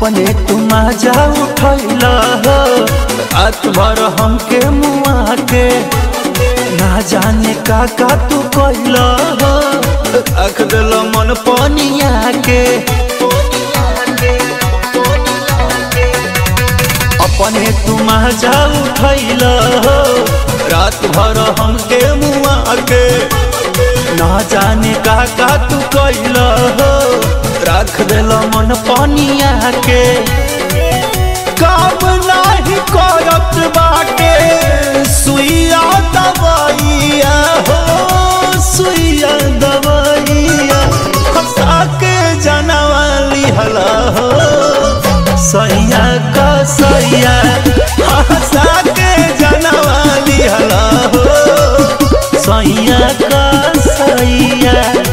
अपने तुम जा उठैल हो रात भर हमके मुआ के ना जाने का का तू कैल हो रख दिल मन पनिया के अपने तुम जा उठैल हो रात भर हमके मुआ के ना जाने का का तू कैल हो रख दिल मन पनिया के काम नाही करत बाटे सुइया दवाइया हो सुइया दवाइया हंसा के जनवाली हला हो सैया का सैया हंसा के जनवाली हला हो सैया का सैया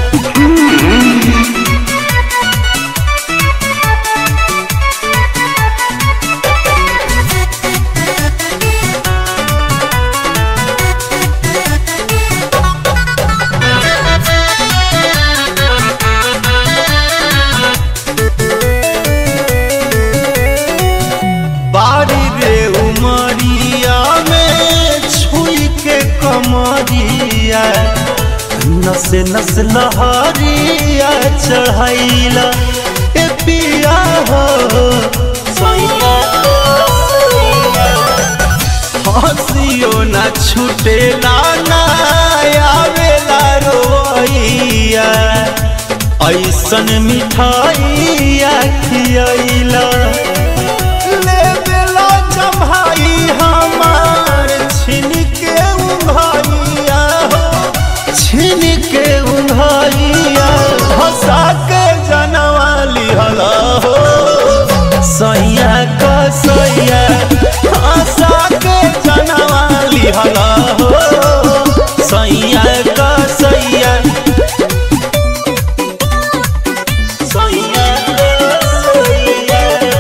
बाड़ी रे उमरिया में छुई के कमरिया नसे नस लहरिया चढ़ैला ए पिया हो हंसियो ना छूटेला ना आवेला रोइया ऐसन मिठाइया खियैला ले बेला जम्हाई हमार छिन के उंघाइया हो छिन के उंघाइया हंसा के जनवाली हला हो सैया का सैया हंसा के जनवाली हला हो सैया का सैया सैया का सैया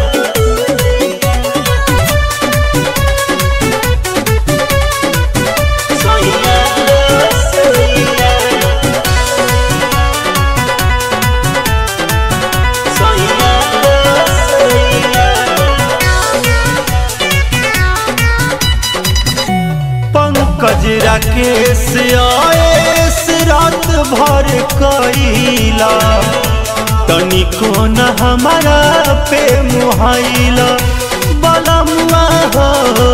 पंकज राकेश आएस रात भर कैला तनिको न हमारा पे मुहाइला बलमुआ हो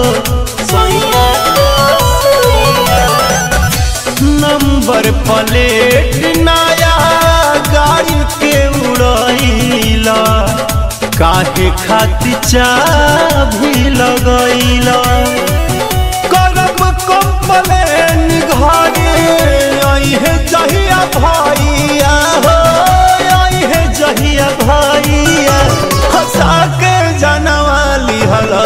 नंबर प्लेट नया गाड़ी के उड़ैला काहे खातिर चाभी लगैला करब कंप्लेन घरे अहे जहिया भैया हो अहे जहिया भैया हंसा के जनवाली हला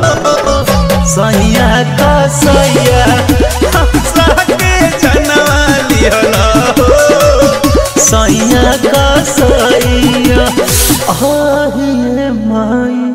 सैया का सैया हंसा के जनवाली हला सैया का सैया आहिए माई